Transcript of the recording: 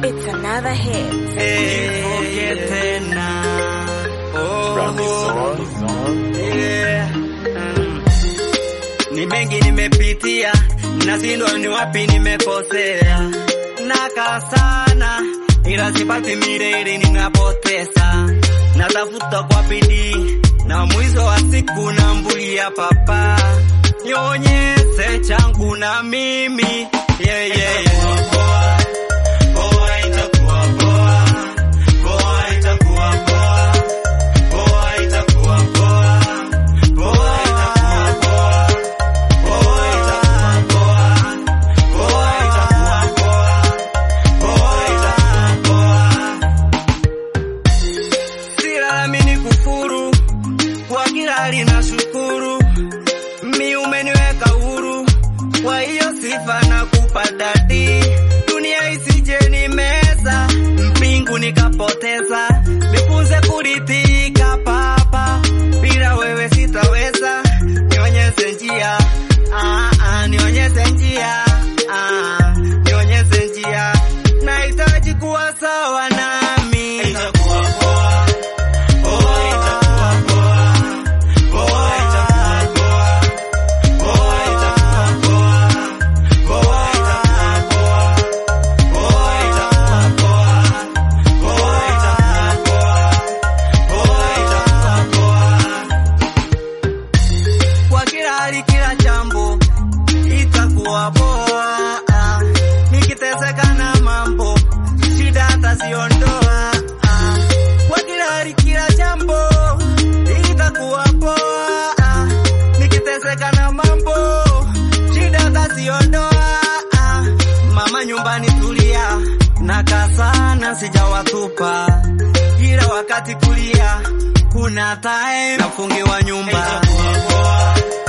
It's another hit. Nikumbuke tena. Oh, yeah. Mm. Ni mengi nimepitia, nashindwa ni wapi nimekosea. Nakaa sana ila sipati milele, ninapoteza. Natafuta kwa bidii na mwisho wa siku nambulia papa, nionyeshe changu na mimi yeah, yeah, yeah. Poa itakuwa poa, poa itakuwa poa, poa itakuwa poa, poa itakuwa poa, poa itakuwa poa, poa itakuwa poa, poa itakuwa poa. Silalamini kufuru, kwa kila hali nashukuru, mi umeniweka huru, kwa hiyo sifa na kupadadi, dunia isije ni meza, mbingu nikapoteza, nifunze kuridhika papa, bila wewe sitaweza, nionyeshe njia, ah, ah, nionyeshe njia, ah, nionyeshe njia, nahitaji kuwa sawa nami. Itakuwa poa, poa itakuwa poa, poa itakuwa poa, poa itakuwa poa, poa itakuwa poa, poa itakuwa poa, poa itakuwa poa, poa itakuwa poa. Kwa kila hali, kila jambo itakuwa poa. Ah, Nikiteseka na mambo shida ataziondoa. Ah, Kwa kila hali, kila jambo itakuwa poa. Ah, Nikiteseka na mambo shida ataziondoa. Ah, Mama nyumbani tulia, nakaa sana sijawatupa, kila wakati kulia kuna time nafungiwa nyumba. Itakuwa poa.